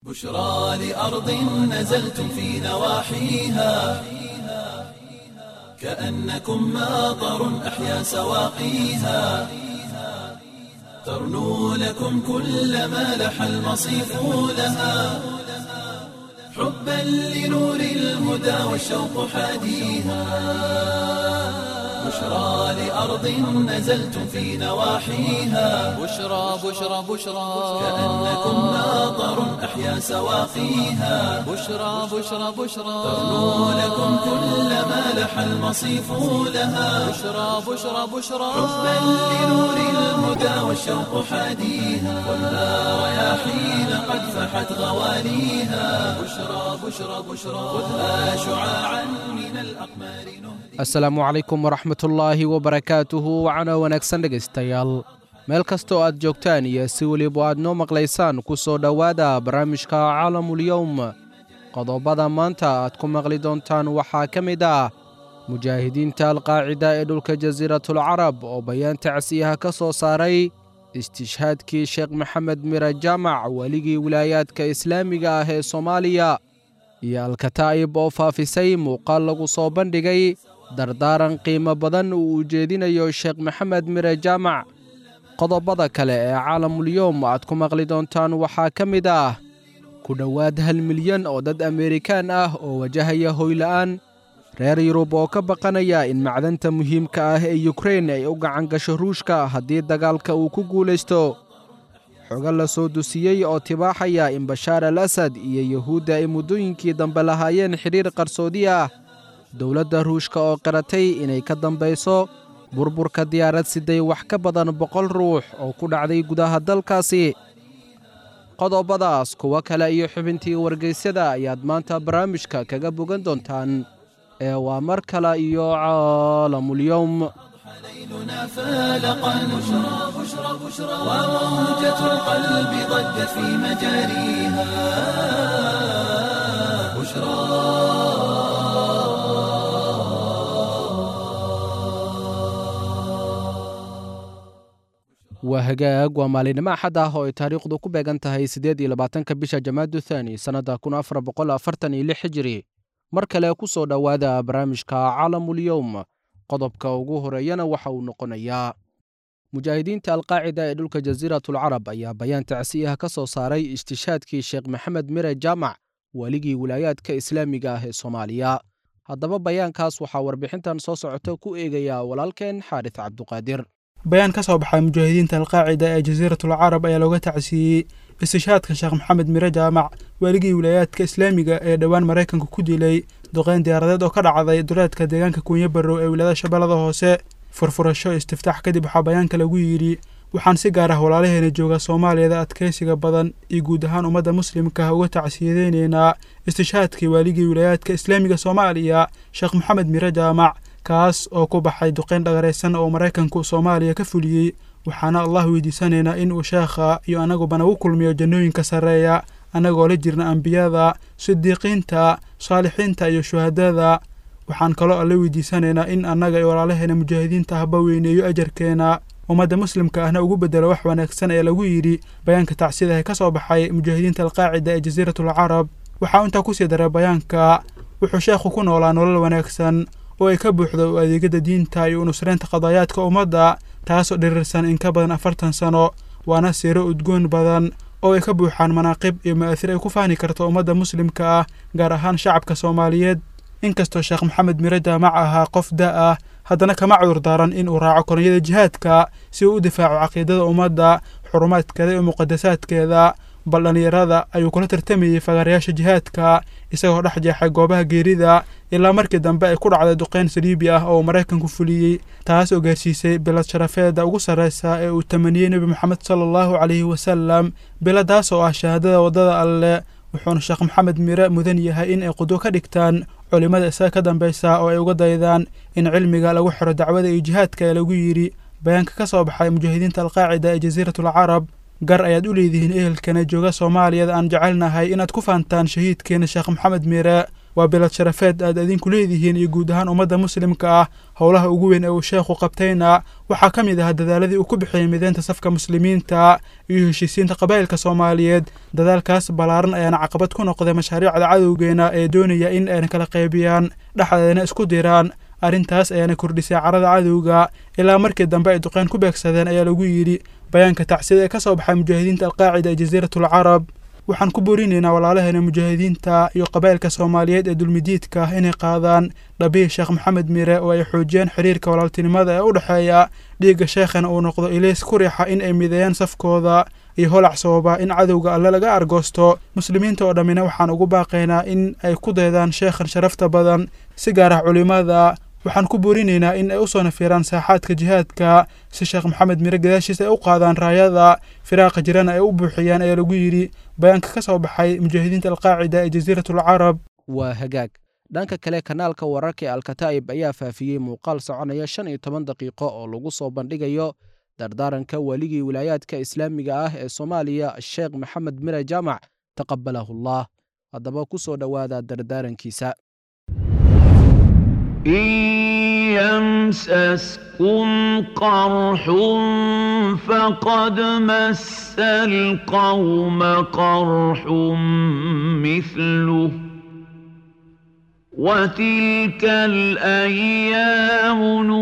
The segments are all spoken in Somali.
بشرى لأرض نزلتم في نواحيها كأنكم ماطر أحيا سواقيها ترنو لكم كل ما لح المصيف لها حبا لنور الهدى والشوق حاديها بشرى لأرض نزلتم في نواحيها بشرى بشرى بشرى كأنكم ماطر أحيا سواقيها بشرى بشرى بشرى ترنو لكم كل ما لح المصيف لها بشرى بشرى بشرى حبا لنور الهدى والشوق حاديها والنار رياحين قد فحت غواليها بشرى بشرى بشرى خذها شعاعا من الأقمار نهدي asalaamu calaykum waraxmatullaahi wabarakaatuhu wacana wanaagsan dhegaystayaal meel kastoo aad joogtaan iyo si weliba aad noo maqlaysaan ku soo dhowaada barnaamijka caalamulyowm qodobada maanta aad ku maqli doontaan waxaa ka mid ah mujaahidiinta alqaacida ee dhulka jasiiratulcarab oo bayaan tacsiyaha ka soo saaray istishhaadkii sheekh maxamed mira jaamac weligii wilaayaadka islaamiga ah ee soomaaliya iyo alkataa'ib oo faafisay muuqaal lagu soo bandhigay dardaaran qiimo badan uu ujeedinayo sheekh maxamed mire jaamac qodobada kale ee caalamulyoom aad ku maqli doontaan waxaa ka mid ah ku dhowaad hal milyan oo dad ameerikaan ah oo wajahaya hoyla'aan reer yurub oo ka baqanaya in macdanta muhiimka ah ee yukrein ay u gacan gasho ruushka haddii dagaalka uu ku guulaysto xogo la soo dusiyey oo tibaaxaya in bashaar al asad iyo yuhuudda ay muddooyinkii dambe lahaayeen xidhiir qarsoodi ah dowladda ruushka oo qiratay inay ka dambayso burburka diyaarad siday wax ka badan boqol ruux oo ku dhacday gudaha dalkaasi qodobadaas kuwo kale iyo xubintii wargeysyada ayaad maanta barnaamijka kaga bogan doontaan ee waa mar kale iyo caalamulyowm ليلنا فالقا بشرى بشرى بشرى وموجة القلب ضجت في مجاريها بشرى waa hagaag waa maalinimo axad ah oo ay taariikhdu ku beegan tahay siddeed iyo labaatanka bisha jamaadu thaani sannadda kun afar boqol afartan iyo lix hijiri mar kale ku soo dhowaada barnaamijka caalamulyowm qodobka ugu horeeyana waxa uu noqonayaa mujaahidiinta alqaacida ee dhulka jasiiratulcarab ayaa bayaan tacsiyaha ka soo saaray istishhaadkii sheekh maxamed mire jaamac weligii wilaayaadka islaamiga ah ee soomaaliya haddaba bayaankaas waxaa warbixintan soo socota ku eegayaa walaalkeen xaaris cabduqaadir bayaan ka soo baxay mujaahidiinta alqaacida ee jasiiratul carab ayaa looga tacsiiyey istishhaadka sheekh maxamed mire jaamac weligii wilaayaadka islaamiga ee dhowaan maraykanka ku dilay duqeyn diyaaradeed oo ka dhacday duleedka deegaanka kuunyo barrow ee wilaayada shabeellada hoose furfurasho istiftaax kadib waxaa bayaanka lagu yidhi waxaan si gaar ah walaalaheena jooga soomaaliyada adkaysiga badan iyo guud ahaan ummadda muslimka ah uga tacsiyadeyneynaa istishhaadkii waaligii wilaayaadka islaamiga soomaaliya sheekh maxamed mire jaamac kaas oo ku baxay duqeyn dhagaraysan oo maraykanku soomaaliya ka fuliyey waxaana allah weydiisanaynaa in uu sheekha iyo annaguba nagu kulmiyo jannooyinka sarreeya annagoo la jirna ambiyada sidiiqiinta saalixiinta iyo shuhadada waxaan kaloo alle weydiisanaynaa in annaga iyo walaalaheena mujaahidiinta ahba weyneeyo ajarkeena ummadda muslimka ahna ugu bedelo wax wanaagsan ee lagu yidhi bayaanka tacsidahe ka soo baxay mujaahidiinta alqaacida ee jasiiratul carab waxaa intaa kusii daray bayaanka wuxuu sheekhu ku noolaa nolol wanaagsan oo ay ka buuxdo u adeegada diinta iyo unusreynta qadaayaadka ummadda taasoo dhirirsan in ka badan afartan sano waana siiro udgoon badan oo ay ka buuxaan manaaqib iyo ma'aasir ay ku fahni karto ummadda muslimka ah gaar ahaan shacabka soomaaliyeed inkastoo sheekh maxamed mire jaamac ahaa qof da ah haddana kama cudur daaran in uu raaco koronyada jihaadka si uu u difaaco caqiidada ummadda xurumaadkeeda iyo muqadasaadkeeda bal dhallinyarada ayuu kula tartamayey fagaarayaasha jihaadka isagoo dhex jeexay goobaha geerida ilaa markii dambe ay ku dhacday duqeyn saliibi ah oo maraykanku fuliyey taas oo gaarsiisay bilad sharafeeda ugu sarreysa ee uu tamaniyey nebi moxamed sala allahu calayhi wasalam biladaas oo ah shahaadada waddada alle wuxuuna sheekh maxamed mire mudan yahay in ay qudwo ka dhigtaan culimmada isaga ka dambeysa oo ay uga daydaan in cilmiga lagu xiro dacwada iyo jihaadka ee lagu yidhi bayaanka ka soo baxay mujaahidiinta alqaacida ee jasiiratul carab gar ayaad u leedihiin ehelkana jooga soomaaliyada aan jecelnahay inaad ku faantaan shahiidkeena sheekh maxamed mire waa bilad sharafeed aad idinku leedihiin iyo guud ahaan ummadda muslimka ah howlaha ugu weyn ee uu sheekhu qabtayna waxaa ka mid ah dadaaladii uu ku bixiyey mideynta safka muslimiinta iyo heshiisiinta qabaa'ilka soomaaliyeed dadaalkaas ballaaran ayaana caqabad ku noqday mashaariicda cadowgeena ee doonaya in ayna kala qaybiyaan dhexdeedana isku diraan arrintaas ayaana kordhisay carada cadowga ilaa markii dambe ay duqeyn ku beegsadeen ayaa lagu yidhi bayaanka tacsida ee ka soo baxay mujaahidiinta alqaacida ee jasiiratul carab waxaan ku borinaynaa walaalaheena mujaahidiinta iyo qabaa'ilka soomaaliyeed ee dulmidiidka ah inay qaadaan dhabihi sheekh maxamed mire oo ay xoojiyaan xiriirka walaaltinimada ee u dhexeeya dhiigga sheekhana uu noqdo ilays ku riixa in ay mideeyaan safkooda iyo holac sababa in cadowga alle laga argoosto muslimiinta oo dhammina waxaan ugu baaqaynaa in ay ku daydaan sheekhan sharafta badan si gaar ah culimmada waxaan ku boorinaynaa in ay u soo nafiiraan saaxaadka jihaadka si sheekh maxamed mire gadaashiisa ay u qaadaan raayada firaaqa jirana ay u buuxiyaan ayaa lagu yidhi bayaanka ka soo baxay mujaahidiinta alqaacida ee jasiiratul carab waa hagaag dhanka kale kanaalka wararka ee alkataa'ib ayaa faafiyey muuqaal soconaya shan iyo toban daqiiqo oo lagu soo bandhigayo dardaaranka weligii wilaayaadka islaamiga ah ee soomaaliya sheekh maxamed mire jaamac taqabalahullah haddaba ku soo dhowaada dardaarankiisa إن يمسسكم قرح فقد مس القوم قرح مثله وتلك الأيام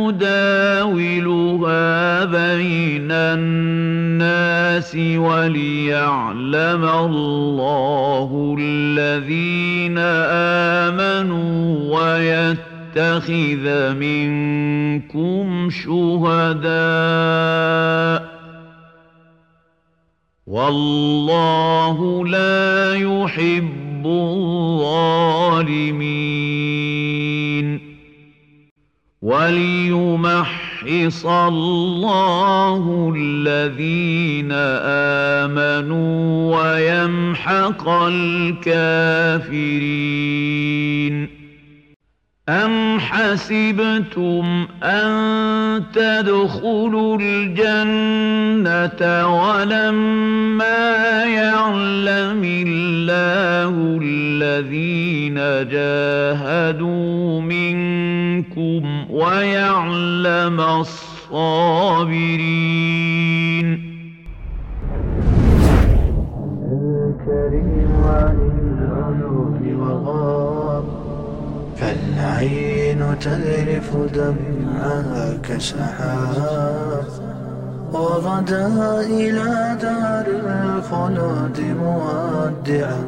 نداولها بين الناس وليعلم الله الذين آمنوا ويتقون يتخذ منكم شهداء والله لا يحب الظالمين وليمحص الله الذين آمنوا ويمحق الكافرين أم حسبتم أن تدخلوا الجنة ولما يعلم الله الذين جاهدوا منكم ويعلم الصابرين الكريم عن العيون وغاب فالعين تذرف دمعها كسحاب وغدا إلى دار الخلود مودعا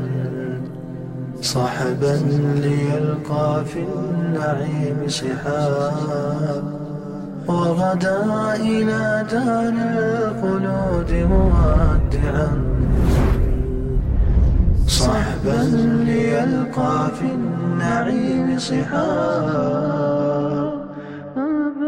صحبا ليلقى في النعيم صحاب وغدا إلى دار الخلود مودعا صحبا ليلقى في النعيم صحابا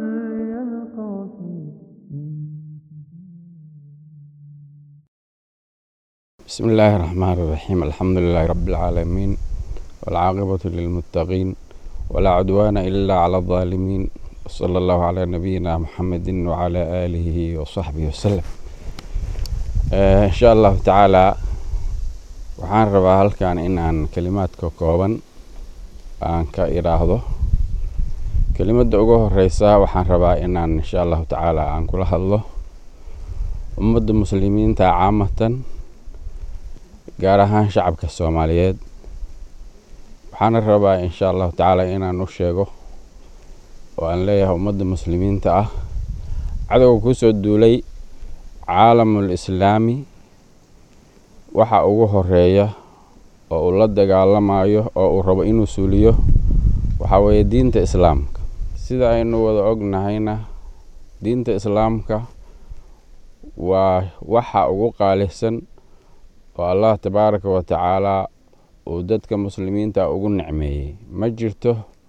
بسم الله الرحمن الرحيم الحمد لله رب العالمين والعاقبة للمتقين ولا عدوان إلا على الظالمين وصلى الله على نبينا محمد وعلى آله وصحبه وسلم آه إن شاء الله تعالى waxaan rabaa halkan inaan kelimaadka kooban aan ka idhaahdo kelimadda ugu horeysa waxaan rabaa inaan insha allahu tacaala aan kula hadlo ummadda muslimiinta caamatan gaar ahaan shacabka soomaaliyeed waxaana rabaa insha allahu tacaala inaan u sheego oo aan leeyahay ummadda muslimiinta ah cadowga kusoo duulay caalamul islaami waxa ugu horeeya oo uu la dagaalamayo oo uu rabo inuu suuliyo waxaa weeye diinta islaamka sida aynu wada ognahayna diinta islaamka waa waxa ugu qaalisan oo allah tabaaraka wa tacaalaa uu dadka muslimiinta ugu nicmeeyey ma jirto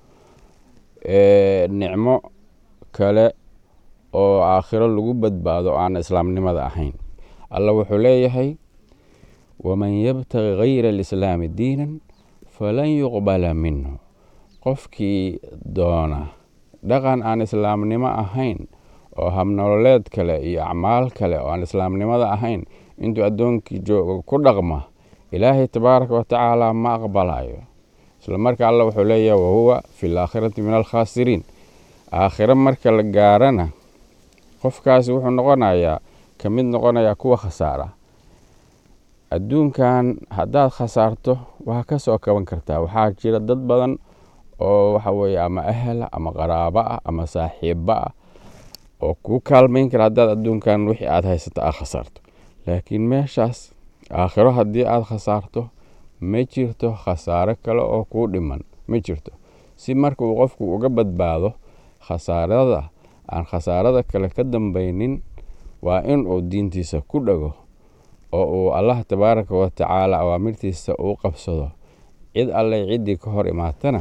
nicmo kale oo aakhiro lagu badbaado aan islaamnimada ahayn alla wuxuu leeyahay waman yabtagi gayra alislaami diinan falan yuqbala minhu qofkii doona dhaqan aan islaamnimo ahayn oo habnololeed kale iyo acmaal kale oo aan islaamnimada ahayn intuu addoonkii joogo ku dhaqma ilaahay tabaaraka wa tacaala ma aqbalayo isla marka alla wuxuu leeyahay wahuwa fi laakhirati min alkhaasiriin aakhiro marka la gaarana qofkaasi wuxuu noqonayaa ka mid noqonayaa kuwa khasaara adduunkan haddaad khasaarto waa ka soo kaban kartaa waxaa jira dad badan oo waxa weeye ama ahela ama qaraabo ah ama saaxiibo ah oo kuu kaalmayn kara haddaad adduunkan wixii aad haysato aad khasaarto laakiin meeshaas aakhiro haddii aad khasaarto ma jirto khasaaro kale oo kuu dhiman ma jirto si marka uu qofku uga badbaado khasaarada aan khasaarada kale ka dambaynin waa in uu diintiisa ku dhago oo uu allah tabaaraka wa tacaala awaamirtiisa uu qabsado cid alleh ciddii ka hor imaatana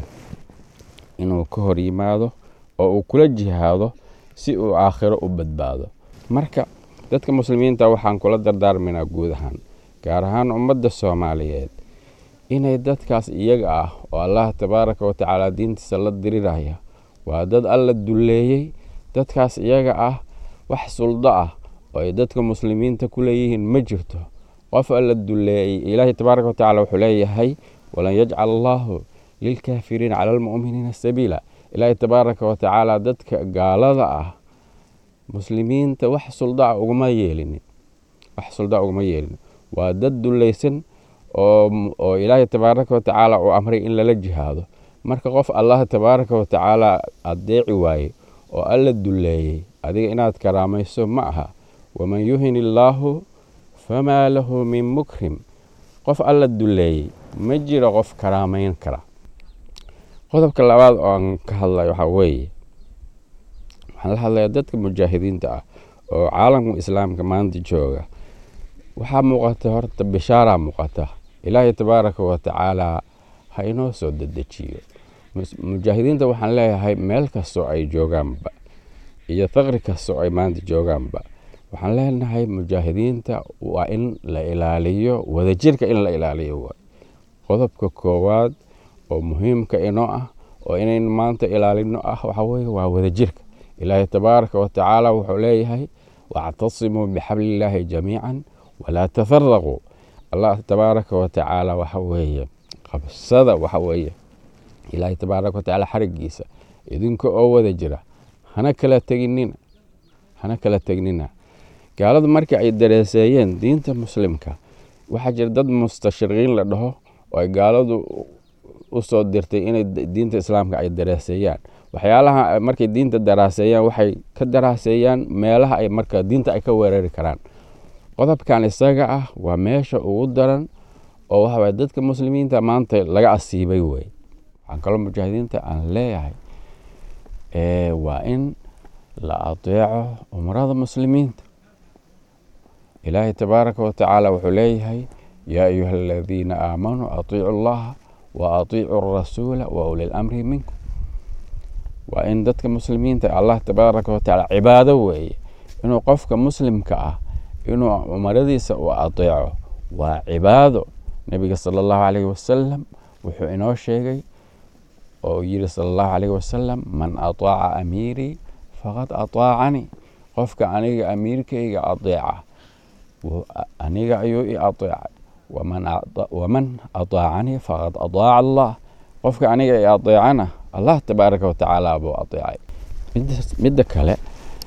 inuu ka hor yimaado oo uu kula jihaado si uu aakhiro u badbaado marka dadka muslimiinta waxaan kula dardaarmaynaa guud ahaan gaar ahaan ummadda soomaaliyeed inay dadkaas iyaga ah oo allah tabaaraka wa tacaala diintiisa la diriraya waa dad alla dulleeyey dadkaas iyaga ah wax suldo ah oo ay dadka muslimiinta ku leeyihiin ma jirto qof alla dulleeyey ilaahay tabaaraka wa tacala wuxuu leeyahay walan yajcal allaahu lilkaafiriina cala almu'miniina sabiila ilaahay tabaaraka wa tacaala dadka gaalada ah muslimiinta wax suldaa uguma yeelinin wax suldaa uguma yeelinin waa dad dullaysan oo oo ilaahay tabaaraka wa tacaala uu amray in lala jihaado marka qof allah tabaaraka wa tacaala adeeci waaye oo alla dulleeyey adiga inaad karaamayso ma aha waman yuhin illaahu famaa lahu min mukrim qof alla dulleeyey ma jiro qof karaamayn kara qodobka labaad oo aan ka hadlay waxaa weeye waxaan la hadlayaa dadka mujaahidiinta ah oo caalamka islaamka maanta jooga waxaa muuqata horta bishaaraa muuqata ilaahay tabaaraka wa tacaala ha inoo soo dedejiyo mujaahidiinta waxaan leeyahay meel kastoo ay joogaanba iyo faqri kastoo ay maanta joogaanba waxaan leenahay mujaahidiinta waa in la ilaaliyo wadajirka in la ilaaliyo waay qodobka koowaad oo muhiimka inoo ah oo inayn maanta ilaalino ah waxaa weeye waa wadajirka ilaahay tabaaraka wa tacaala wuxuu leeyahay wactasimuu bixablillaahi jamiican walaa tafaraquu allah tabaaraka wa tacaala waxa weeye qabsada waxa weeye ilaahay tabaaraka wa tacaala xarigiisa idinka oo wada jira hana kala teginina hana kala tegnina gaaladu markii ay dareeseeyeen diinta muslimka waxaa jira dad mustashriqiin la dhaho oo ay gaaladu u soo dirtay inay diinta islaamka ay daraaseeyaan waxyaalaha markay diinta daraaseeyaan waxay ka daraaseeyaan meelaha ay marka diinta ay ka weerari karaan qodobkan isaga ah waa meesha ugu daran oo waxa waye dadka muslimiinta maanta laga asiibay wey waxaan kaloo mujaahidiinta aan leeyahay waa in la adeeco umrada muslimiinta ilaahay tabaaraka wa tacaala wuxuu leeyahay yaa ayuha aladiina aamanuu atiicu allaha wa atiicu rasuula wa uli lamri minkum waa in dadka muslimiinta allah tabaaraka wa tacaala cibaado weeye inuu qofka muslimka ah inuu umaradiisa uu adeeco waa cibaado nebiga sala allahu calayhi wasalam wuxuu inoo sheegay oo yiri sala allahu calayhi wasalam man ataaca amiirii faqad ataacanii qofka aniga amiirkayga adeeca aniga ayuu i adeecay waman ataacanii faqad ataaca allah qofka aniga i adeecana allah tabaaraka watacaala buu adeecay midda kale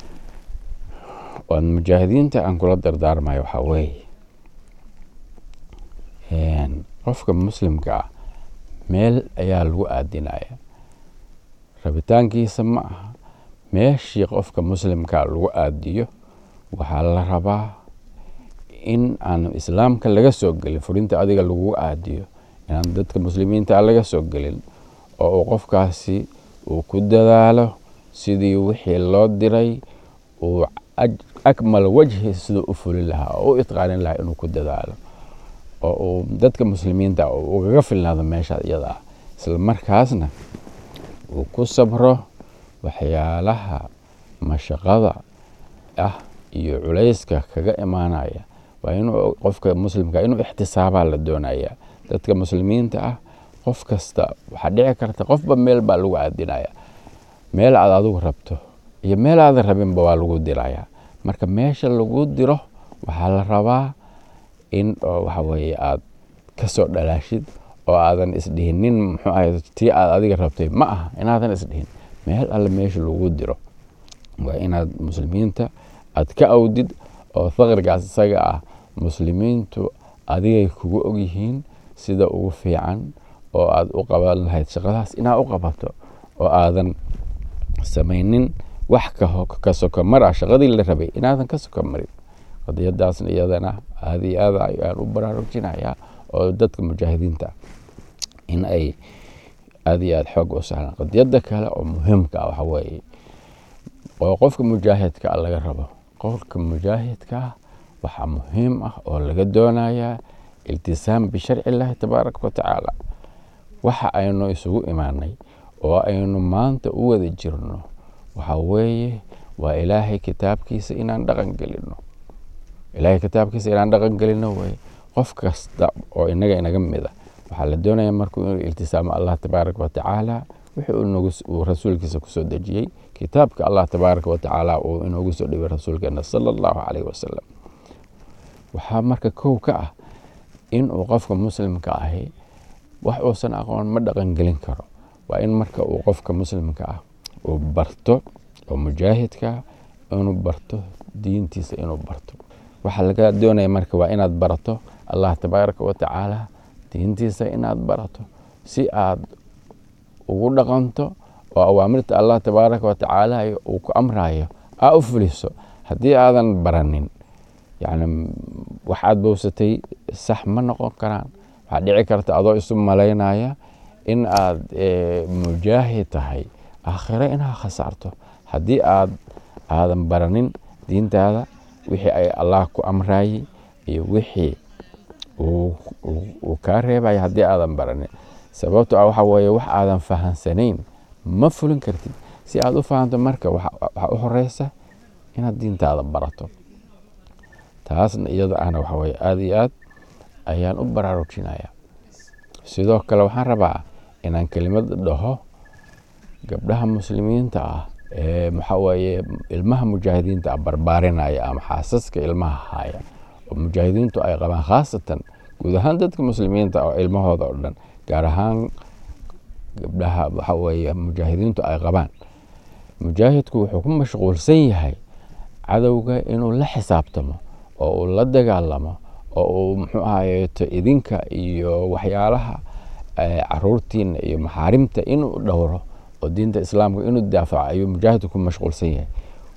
waan mujaahidiinta aan kula dardaarmayo waxaa weeye qofka muslimka ah meel ayaa lagu aadinaya rabitaankiisa ma aha meeshii qofka muslimka lagu aadiyo waxaa la rabaa in aan islaamka laga soo gelin furinta adiga lagu aadiyo inaan dadka muslimiinta laga soo gelin oo uu qofkaasi uu ku dadaalo sidii wixii loo diray uu akmal wajhi siduu u fulin lahaa oo u itqaanin lahaa inuu ku dadaalo oo uu dadka muslimiinta ugaga filnaado meesha iyada ah isla markaasna uu ku sabro waxyaalaha mashaqada ah iyo culayska kaga imaanaya waa inuu qofka muslimka inuu ixtisaabaa la doonaya dadka muslimiinta ah qof kasta waxaa dhici karta qofba meel baa lagu aadinaya meel aad adigu rabto iyo meel aadan rabinba waa lagu diraya marka meesha lagu diro waxaa la rabaa in waxa weeye aad kasoo dhalaashid oo aadan isdhihinin muxuu ahay tii aad adiga rabtay ma aha inaadan isdhihin meel alle meesha lagu diro waa inaad muslimiinta aad ka awdid oo faqrigaas isaga ah muslimiintu adigay kugu ogyihiin sida ugu fiican oo aad u qaban lahayd shaqadaas inaad u qabato oo aadan samaynin wax ka sokomar ah shaqadii la rabay inaadan ka sokomarin qadiyadaasna iyadana aada iyo aad ayaan u baraarujinayaa oo dadka mujaahidiinta in ay aada iyo aada xoog u sahlaan qadiyada kale oo muhiimka ah waxa weeye oo qofka mujaahidka ah laga rabo qofka mujaahidka ah waxaa muhiim ah oo laga doonayaa iltisaam bisharci illaahi tabaaraka wa tacaala waxa aynu isugu imaanay oo aynu maanta u wada jirno waxa weeye waa ilaahay kitaabkiisa inaan dhaqan gelino ilaahay kitaabkiisa inaan dhaqan gelino weye qof kasta oo inaga inaga mida waxaa la doonaya markuu inuu iltisaamo allah tabaaraka wa tacaala wixii uu rasuulkiisa kusoo dejiyey kitaabka allah tabaaraka wa tacaala uu inoogu soo dhibay rasuulkeena sala allahu calayhi wasalam waxaa marka kow ka ah inuu qofka muslimka ahi wax uusan aqoon ma dhaqan gelin karo waa in marka uu qofka muslimka ah uu barto oo mujaahidka inuu barto diintiisa inuu barto waxaa laga doonaya marka waa inaad barato allah tabaaraka wa tacaala diintiisa inaad barato si aad ugu dhaqanto oo awaamirta allah tabaaraka wa tacaala uu ku amrayo aa u fuliso haddii aadan baranin yani wax aad bowsatay sax ma noqon karaan waxaa dhici karta adoo isu malaynaya in aad mujaahid tahay aakhiro inaad khasaarto haddii aad aadan baranin diintaada wixii ay allah ku amrayey iyo wixii uu kaa reebaya haddii aadan baranin sababto ah waxa weeye wax aadan fahansanayn ma fulin kartid si aad u fahanto marka waxaa u horeysa inaad diintaada barato taasna iyada ahna waxa weye aada iyo aad ayaan u baraarujinaya sidoo kale waxaan rabaa inaan kelimad dhaho gabdhaha muslimiinta ah ee maxaa weeye ilmaha mujaahidiinta ah barbaarinaya ama xaasaska ilmaha haya oo mujaahidiintu ay qabaan khaasatan guud ahaan dadka muslimiinta oo ilmahooda oo dhan gaar ahaan gabdhaha waxa weeye mujaahidiintu ay qabaan mujaahidku wuxuu ku mashquulsan yahay cadowga inuu la xisaabtamo oo uu la dagaalamo oo uu muxuu ahayeeto idinka iyo waxyaalaha caruurtiina iyo maxaarimta inuu dhowro oo diinta islaamka inuu daafaco ayuu mujaahidku ku mashquulsan yahay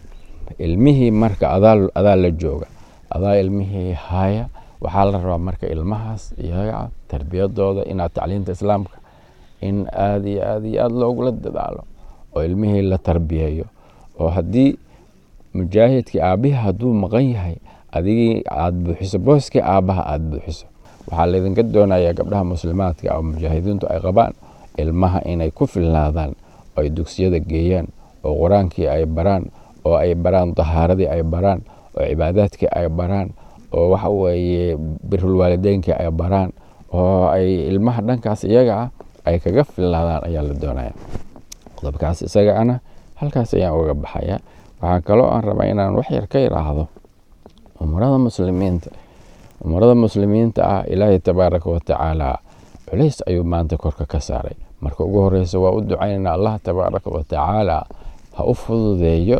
ilmihii marka adaa la jooga adaa ilmihii haya waxaa la rabaa marka ilmahaas iyaga tarbiyadooda inaad tacliinta islaamka in aada iyo aada iyo aada loogula dadaalo oo ilmihii la tarbiyeeyo oo haddii mujaahidkii aabbihi hadduu maqan yahay adigii aada buuxiso booskii aabbaha aada buuxiso waxaa laydinka doonayaa gabdhaha muslimaadka oo mujaahidiintu ay qabaan ilmaha inay ku filnaadaan oo ay dugsiyada geeyaan oo qur-aankii ay baraan oo ay baraan dahaaradii ay baraan oo cibaadaadkii ay baraan oo waxa weeye birulwaalideynkii ay baraan oo ay ilmaha dhankaas iyaga ah ay kaga filnaadaan ayaa la doonaya qodobkaas isaga ana halkaas ayaan uga baxaya waxaa kaloo aan rabaa inaan wax yar ka yidhaahdo umurada muslimiinta umurada muslimiinta ah ilaahay tabaaraka wa tacaala culays ayuu maanta korka ka saaray marka ugu horeysa waa u ducaynayna allah tabaaraka wa tacaala ha u fududeeyo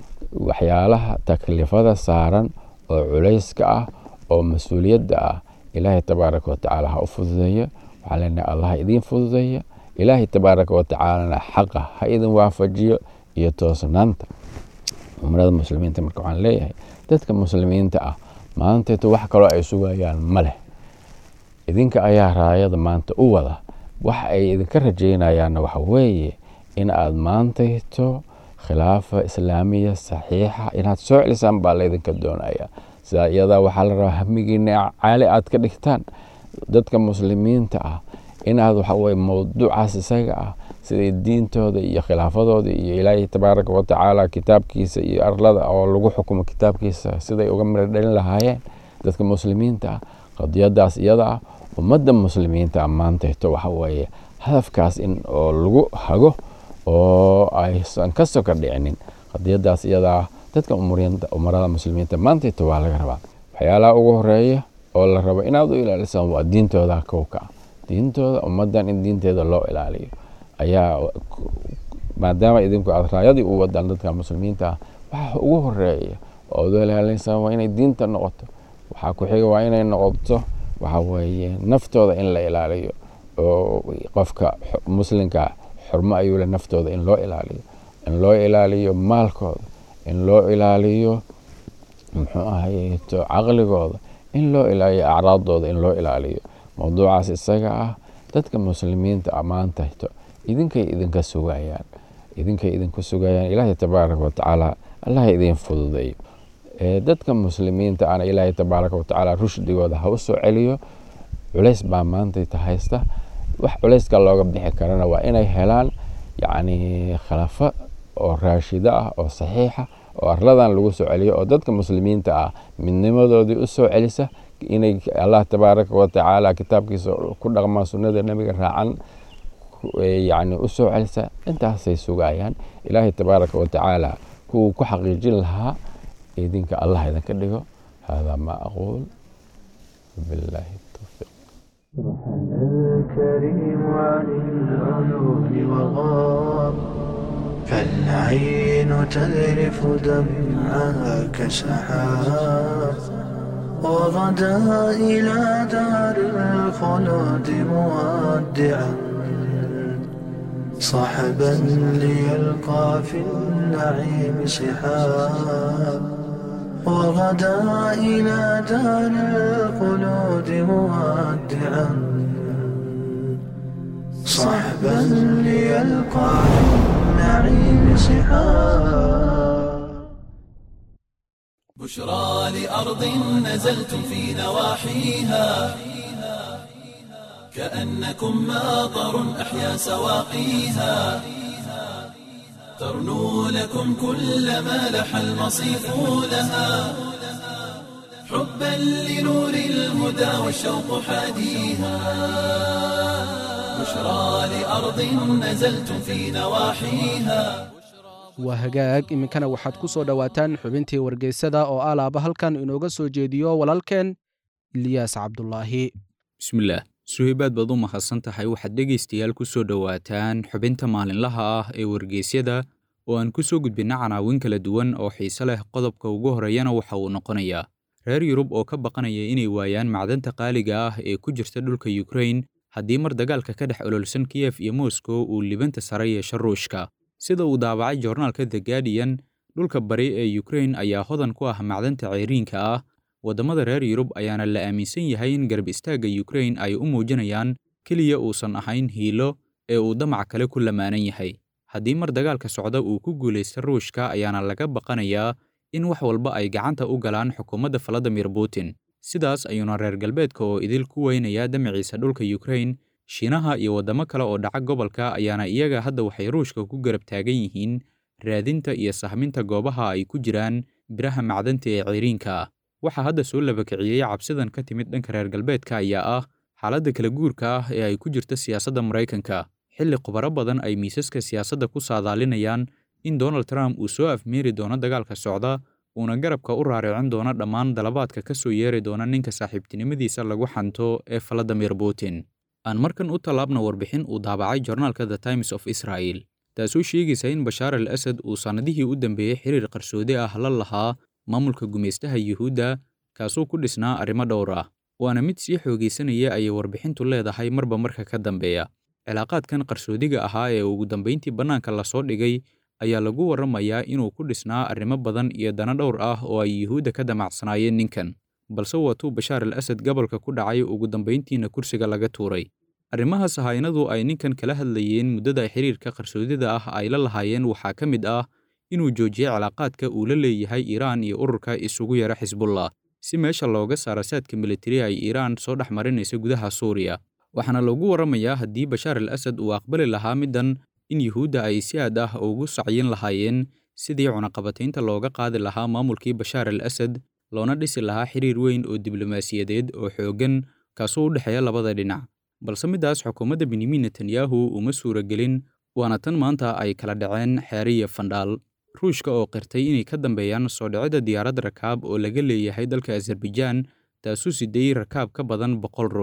waxyaalaha taklifada saaran oo culayska ah oo mas-uuliyadda ah ilaahay tabaaraka wa tacaala ha u fududeeyo waxaa leenahay allah idiin fududeeya ilaahay tabaaraka wa tacaalana xaqa ha idin waafajiyo iyo toosnaanta umrada muslimiinta marka waxaan leeyahay dadka muslimiinta ah maanteeto wax kaloo ay sugayaan ma leh idinka ayaa raayada maanta u wada wax ay idinka rajaynayaanna waxa weeye in aad maantayto khilaafa islaamiya saxiixa inaad soo celisaan baa laydinka doonaya sidaa iyadaa waxaa la rabaa hamigiina caali aad ka dhigtaan dadka muslimiinta ah inaad waxa weye mowduucaas isaga ah siday diintooda iyo khilaafadooda iyo ilaahay tabaaraka wa tacaala kitaabkiisa iyo arlada oo lagu xukumo kitaabkiisa siday uga miro dhalin lahaayeen dadka muslimiinta ah qadiyadaas iyada ah ummadda muslimiinta maantayto waxa weeye hadafkaas in oo lagu hago oo aysan ka soka dhicinin qadiyadaas iyada ah dadka umarada muslimiinta maantayto waa laga rabaa waxyaalaha ugu horeeya oo la rabo inaad u ilaalisaan waa diintooda kowka ah diintooda ummaddan in diinteeda loo ilaaliyo ayaa maadaama idinku aad raayadii u wadaan dadka muslimiinta ah waxa ugu horeeya oo ad ilaalinaysaa waa inay diinta noqoto waxaa ku xiga waa inay noqoto waxa weeye naftooda in la ilaaliyo oo qofka muslimka xurmo ayuu le naftooda in loo ilaaliyo in loo ilaaliyo maalkooda in loo ilaaliyo muxuu ahayeeto caqligooda in loo ilaaliyo acraadooda in loo ilaaliyo mowduucaas isaga ah dadka muslimiinta ammaantahto idinkay idinka sugayaan idinkay idinku sugayaan ilaahay tabaaraka watacaala allah idin fududeeyo dadka muslimiinta ana ilaahay tabaaraka watacaala rushdigooda ha u soo celiyo culays baa maantayta haysta wax culayska looga bixi karana waa inay helaan yacni khilafo oo raashida ah oo saxiixa oo arladan lagu soo celiyo oo dadka muslimiinta ah midnimadoodii u soo celisa inay allah tabaaraka watacaala kitaabkiisa ku dhaqmaan sunnada nebiga raacan yani u soo celisa intaasay sugayaan ilaahay tabaaraka watacaala kuwuu ku xaqiijin lahaa idinka allah idinka dhigo hada ma aquul billahi tawfiiq الكريم عن العيون وغاب فالعين تذرف دمعها كسحاب وغدا إلى دار الخلود مودعا صحبا ليلقى في النعيم سحاب وغدا إلى دار الخلود مودعا صحبا ليلقى في النعيم سحاب بشرى لأرض نزلتم في نواحيها كأنكم ماطر أحيا سواقيها ترنو لكم كل ما لح المصيف لها حبا لنور الهدى والشوق حاديها بشرى لأرض نزلتم في نواحيها waa hagaag iminkana waxaad ku soo dhowaataan xubintii wargeysada oo alaaba halkan inooga soo jeediyo walaalkeen iliyaas cabdulaahi bismillaah suhaybaad baad u mahadsan tahay waxaad dhegaystayaal ku soo dhowaataan xubinta maalinlaha ah ee wargeysyada oo aan ku soo gudbinna canaawin kala duwan oo xiise leh qodobka ugu horreeyana waxa uu noqonayaa reer yurub oo ka baqanaya inay waayaan macdanta qaaliga ah ee ku jirta dhulka yukrain haddii mar dagaalka ka dhex ololsan kiyef iyo moskow uu libanta sare yeesho ruushka sida uu daabacay joornaalka the guardian dhulka bari ee yukrain ayaa hodan ku ah macdanta ceyriinka ah waddamada reer yurub ayaana la aaminsan yahay in garab istaagga yukrain ay u muujinayaan keliya uusan ahayn hiilo ee uu damac kale ku lamaanan yahay haddii mar dagaalka socda uu ku guulaysta ruushka ayaana laga baqanayaa in wax walba ay gacanta u galaan xukuumadda valadimir putin sidaas ayuuna reer galbeedka oo idil ku weynayaa damaciisa dhulka yukrain shiinaha iyo waddamo kale oo dhaca gobolka ayaana iyaga hadda waxay ruushka ku garab taagan yihiin raadinta iyo sahminta goobaha ay ku jiraan biraha macdanta ee ceyriinka ah waxaa hadda soo labakiciyey cabsidan ka timid dhanka reer galbeedka ayaa ah xaaladda kala guurka ah ee ay ku jirta siyaasadda maraykanka xilli khubaro badan ay miisaska siyaasadda ku saadaalinayaan in donald trump uu soo afmeeri doono dagaalka socda uuna garabka u raaricin doono dhammaan dalabaadka ka soo yeeri doona ninka saaxiibtinimadiisa lagu xanto ee valadimir putin aan markan u tallaabna warbixin uu daabacay joornaalka the times of israel taasoo sheegaysa in bashaar al asad uu sannadihii u dambeeyey xiriir qarsoodi ah la lahaa maamulka gumaystaha yuhuudda kaasoo ku dhisnaa arrimo dhowr ah waana mid sii xoogaysanaya ayay warbixintu leedahay marba marka ka dambeeya cilaaqaadkan qarsoodiga ahaa ee ugu dambayntii bannaanka lasoo dhigay ayaa lagu warramayaa inuu ku dhisnaa arrimo badan iyo dana dhowr ah oo ay yuhuudda ka damacsanaayeen ninkan balse waatuu bashaar al asad gobolka ku dhacay ugu dambayntiina kursiga laga tuuray arrimahaas haynadu ay ninkan kala hadlayeen muddada xiriirka qarsoodida ah ay la lahaayeen waxaa ka mid ah inuu joojiyey cilaaqaadka uu la leeyahay iiraan iyo ururka isugu yara xisbullah si meesha looga saara saadka militari ay iiraan soo dhex marinaysa gudaha suuriya waxaana lagu warramayaa haddii bashaar al asad uu aqbali lahaa middan in yuhuudda ay si aad ah ugu sacyin lahaayeen sidii cunaqabataynta looga qaadi lahaa maamulkii bashaar al asad loona dhisi lahaa xiriir weyn oo diblomaasiyadeed oo xooggan kaasoo u dhexeeya labada dhinac balse middaas xukuumadda benyamin netanyahu uma suuragelin waana tan maanta ay kala dhaceen xeere iyo fandhaal ruushka oo qirtay inay ka dambeeyaan soo dhicidda diyaarad rakaab oo laga leeyahay dalka azerbaijaan taasuu sideeyey rakaab ka badan boqol ruux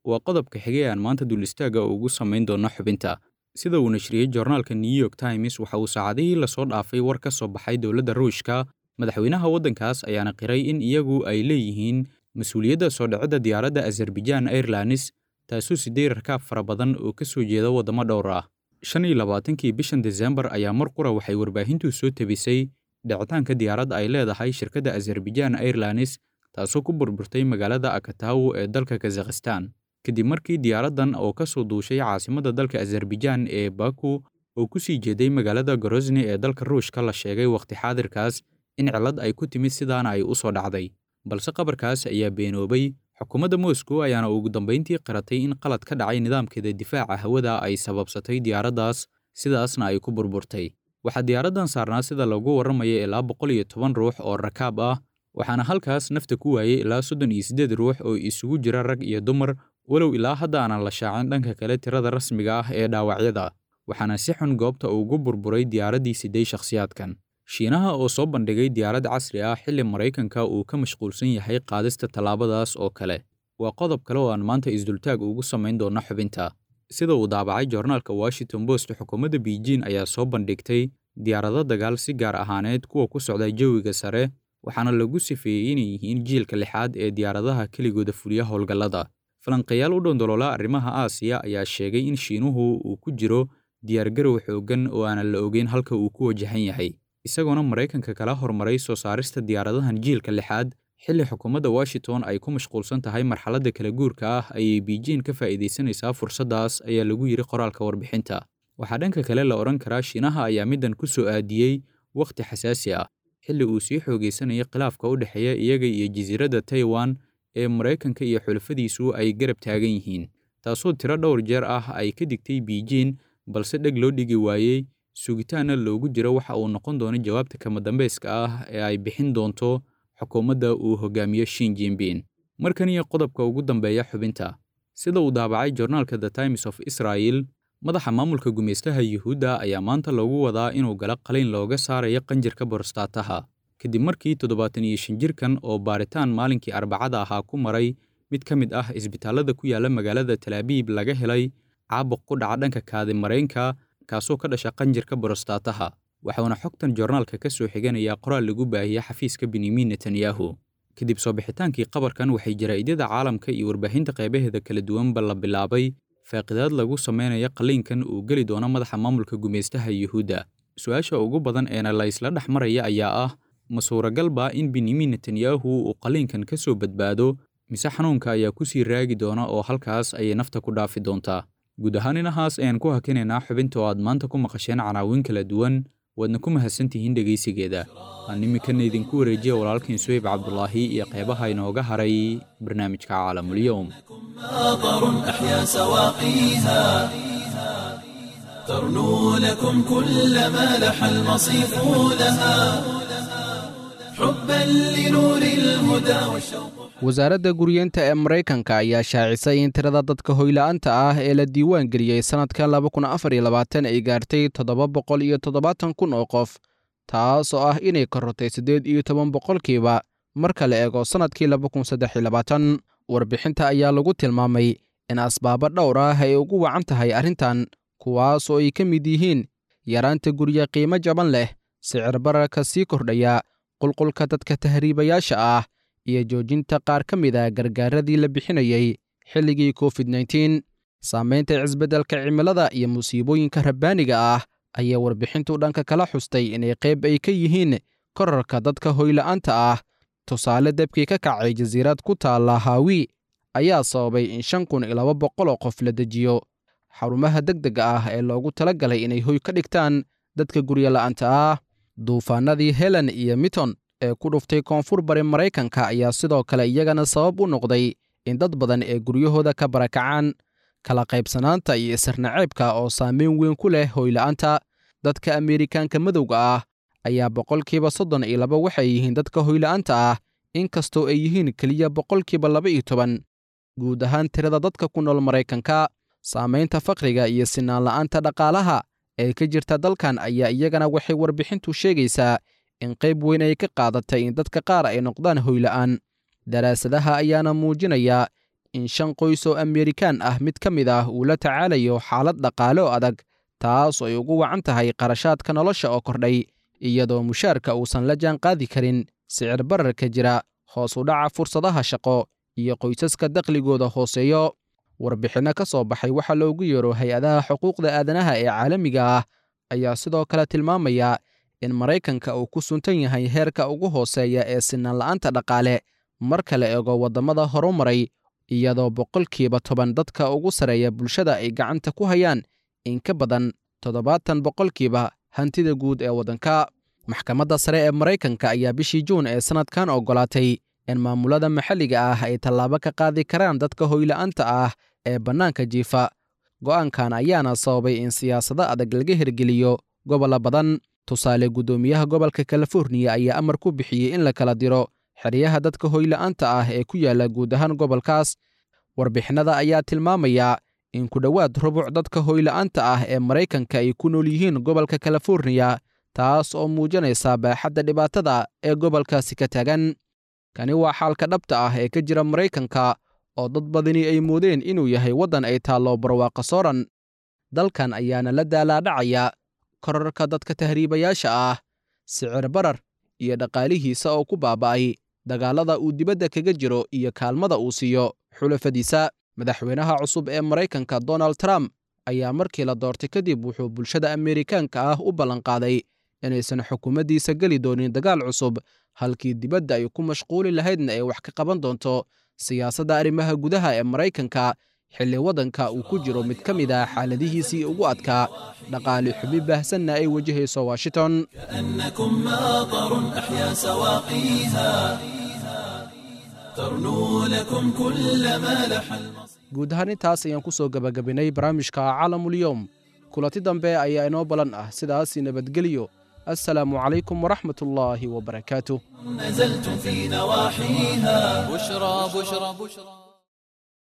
waa qodobka xigay aan maanta duulistaaga ugu samayn doonno xubinta sida uu nashriyey joornaalka new york times waxa uu saacadihii lasoo dhaafay war ka soo baxay dowladda ruushka madaxweynaha waddankaas ayaana qiray in iyagu ay leeyihiin mas-uuliyadda soo dhicidda diyaaradda azerbaijaan airlines taasoo siday rakaab fara badan oo ka soo jeeda waddamo dhowr ah shan iyo labaatankii bishan desembar ayaa mar qura waxay warbaahintu soo tebisay dhicitaanka diyaaradda ay leedahay shirkadda azerbaijaan airlines taasoo ku burburtay magaalada akatawo ee dalka kazakhistan kadib markii diyaaraddan oo ka soo duushay caasimadda dalka azerbaijaan ee baku oo ku sii jeeday magaalada gorosni ee dalka ruushka la sheegay wakhti xaadirkaas in cillad ay ku timid sidaana ay u soo dhacday balse qabarkaas ayaa beenoobay xukuumadda moscow ayaana ugu dambayntii qiratay in qalad ka dhacay nidaamkeeda difaaca hawada ay sababsatay diyaaraddaas sidaasna ay ku burburtay waxaa diyaaraddan saarnaa sida lagu warramaya ilaa boqol iyo toban ruux oo rakaab ah waxaana halkaas nafta ku waayey ilaa soddon iyo siddeed ruux oo isugu jira rag iyo dumar walow ilaa hadda aanan la shaacin dhanka kale tirada rasmiga ah ee dhaawacyada waxaana si xun goobta ugu burburay diyaaraddii siday shakhsiyaadkan shiinaha oo soo bandhigay diyaarad casri ah xilli maraykanka uu ka mashquulsan yahay qaadista tallaabadaas oo kale waa qodob kale oo aan maanta isdultaag ugu samayn doonno xubinta sida uu daabacay joornaalka washington post xukuumadda beijing ayaa soo bandhigtay diyaarado dagaal si gaar ahaaneed kuwa ku socda jawiga sare waxaana lagu sifeeyey inay yihiin jiilka lixaad ee diyaaradaha keligooda fuliya howlgallada falanqayaal u dhondoloola arrimaha aasiya ayaa sheegay in shiinuhu uu ku jiro diyaargarow xooggan oo aanan la ogeyn halka uu ku wajahan yahay isagoona maraykanka kala hormaray soo saarista diyaaradahan jiilka lixaad xilli xukuumadda washington ay ku mashquulsan tahay marxaladda kala guurka ah ayay beijing ka faa'iidaysanaysaa fursaddaas ayaa lagu yidhi qoraalka warbixinta waxaa dhanka kale la odhan karaa shiinaha ayaa middan ku soo aadiyey wakhti xasaasi ah xilli uu sii xoogaysanayay khilaafka u dhexeeya iyaga iyo jasiiradda taiwan ee maraykanka iyo xulafadiisu ay garab taagan yihiin taasoo tiro dhowr jeer ah ay ka digtay beijing balse dheg loo dhigi waayey sugitaanna loogu jiro waxa uu noqon doono jawaabta kama dambayska ah ee ay bixin doonto xukuumadda uu hogaamiyo shin jinbin markan iyo qodobka ugu dambeeya xubinta sida uu daabacay joornaalka the times of israel madaxa maamulka gumaystaha yuhuudda ayaa maanta loogu wadaa inuu galo qaliyn looga saarayo qanjirka borostaataha kadib markii toddobaatan iyo shan jirkan oo baaritaan maalinkii arbacada ahaa ku maray mid ka mid ah isbitaallada ku yaalla magaalada talaabiib laga helay caabuq ku dhaca dhanka kaadimareynka kaasoo ka dhasha qanjirka borostaataha waxauna xogtan joornaalka ka soo xiganayaa qoraal lagu baahiyey xafiiska benyamin netanyahu kadib soo bixitaankii qabarkan waxay jaraa'idada caalamka iyo warbaahinta qaybaheeda kala duwanba la bilaabay faaqidaad lagu samaynayo qalliinkan uu geli doono madaxa maamulka gumaystaha yuhuudda su-aasha ugu badan eena la isla dhex maraya ayaa ah ma suuragalba in benyamin netanyahu uu qalliinkan ka soo badbaado mise xanuunka ayaa ku sii raagi doona oo halkaas ayay nafta ku dhaafi doontaa guud ahaan inahaas ayaan ku hakinaynaa xubinta oo aad maanta ku maqasheen canaawin kala duwan waadna ku mahadsantihiin dhegaysigeeda aan iminkana idinku wareejiya walaalkiin suhayb cabdulaahi iyo qeybaha inooga haray barnaamijka caalamulyoum ماطر أحيا سواقيها ترنو لكم كل ما لح المصيف لها حبا لنور الهدى والشوق wasaaradda guryeenta ee maraykanka ayaa shaacisay in tirada dadka hoyla'aanta ah ee la diiwaan geliyey sannadka laba kun afar iyo labaatan ay gaartay toddoba boqol iyo toddobaatan kun oo qof taas oo ah inay korortay siddeed iyo toban boqolkiiba marka la eego sannadkii laba kun saddex iyo labaatan warbixinta ayaa lagu tilmaamay in asbaabo dhowr ah ay ugu wacan tahay arrintan kuwaas oo ay ka mid yihiin yaraanta gurye qiimo jaban leh sicir bararka sii kordhaya qulqulka dadka tahriibayaasha ah iyo joojinta qaar ka mid a gargaaradii la bixinayey xilligii covid nteen saamaynta cisbeddelka cimilada iyo musiibooyinka rabbaaniga ah ayaa warbixintu dhanka kala xustay inay qayb ay ka yihiin korarka dadka hoyla'aanta ah tusaale debkii ka kacay jasiirad ku taalla haawi ayaa sababay in shan kun iyo laba boqol oo qof la dejiyo xarumaha degdega ah ee loogu tala galay inay hoy ka dhigtaan dadka guryola'aanta ah duufaanadii helen iyo miton ee ku dhuftay koonfur bari maraykanka ayaa sidoo kale iyagana sabab u noqday in dad badan ee guryahooda ka barakacaan kala qaybsanaanta iyo isirnaceebka oo saameyn weyn ku leh hoyla'aanta dadka ameerikaanka madowga ah ayaa boqolkiiba soddon iyo laba waxay yihiin dadka hoyla'aanta ah inkastoo ay yihiin keliya boqolkiiba laba iyo toban guud ahaan tirada dadka ku nool maraykanka saamaynta fakriga iyo sinaan la'aanta dhaqaalaha ee ka jirta dalkan ayaa iyagana waxay warbixintu sheegaysaa in qayb weyn ay ka qaadatay in dadka qaar ay noqdaan hoyla'aan daraasadaha ayaana muujinaya in shan qoys oo amerikaan ah mid ka mid ah uu la tacaalayo xaalad dhaqaale oo adag taas oo ay ugu wacan tahay qarashaadka nolosha oo kordhay iyadoo mushaarka uusan la jaan qaadi karin sicir bararka jira hoos u dhaca fursadaha shaqo iyo qoysaska dakhligooda hooseeyo warbixinno ka soo baxay waxaa loogu yeero hay-adaha xuquuqda aadanaha ee caalamiga ah ayaa sidoo kale tilmaamaya in maraykanka uu ku suntan yahay heerka ugu hooseeya ee sinaan la'aanta dhaqaale marka la eego waddamada horumaray iyadoo boqolkiiba toban dadka ugu sarreeya bulshada ay gacanta ku hayaan in ka badan toddobaatan boqolkiiba hantida guud ee waddanka maxkamadda sare ee maraykanka ayaa bishii juun ee sannadkan oggolaatay in maamulada maxalliga ah ay tallaabo ka qaadi karaan dadka hoyla'aanta ah ee bannaanka jiifa go'aankan ayaana sababay in siyaasado adag laga hirgeliyo gobollo badan tusaale guddoomiyaha gobolka californiya ayaa amar ku bixiyey in la kala diro xeryaha dadka hoyla'aanta ah ee ku yaalla guud ahaan gobolkaas warbixinada ayaa tilmaamaya in ku dhowaad rubuc dadka hoyla'aanta ah ee maraykanka ay ku nool yihiin gobolka californiya taas oo muujinaysa baaxadda dhibaatada ee gobolkaasi ka taagan kani waa xaalka dhabta ah ee ka jira maraykanka oo dad badani ay moodeen inuu yahay waddan ay taallo barwaaqa sooran dalkan ayaana la daalaadhacaya korarka dadka tahriibayaasha ah sicir barar iyo dhaqaalihiisa oo ku baaba'ay dagaallada uu dibadda kaga jiro iyo kaalmada uu siiyo xulafadiisa madaxweynaha cusub ee maraykanka donald trump ayaa markii la doortay kadib wuxuu bulshada ameerikaanka ah u ballanqaaday inaysan xukuumaddiisa geli doonin dagaal cusub halkii dibadda ay ku mashquuli lahaydna ay wax ka qaban doonto siyaasadda arrimaha gudaha ee maraykanka xilli waddanka uu ku jiro mid ka mid ah xaaladihiisii ugu adkaa dhaqaali xubi baahsanna ay wajahayso washington كأنكم ماطر أحيا سواقيها ترنو لكم كل ما لح المصير guud ahaan intaas ayaan ku soo gebagabinay barnaamijka caalamulyoom kulanti dambe ayaa inoo balan ah sidaas nabadgelyo assalaamu calaykum waraxmat ullaahi wabarakaatuh نزلتم في نواحيها بشرى بشرى بشرى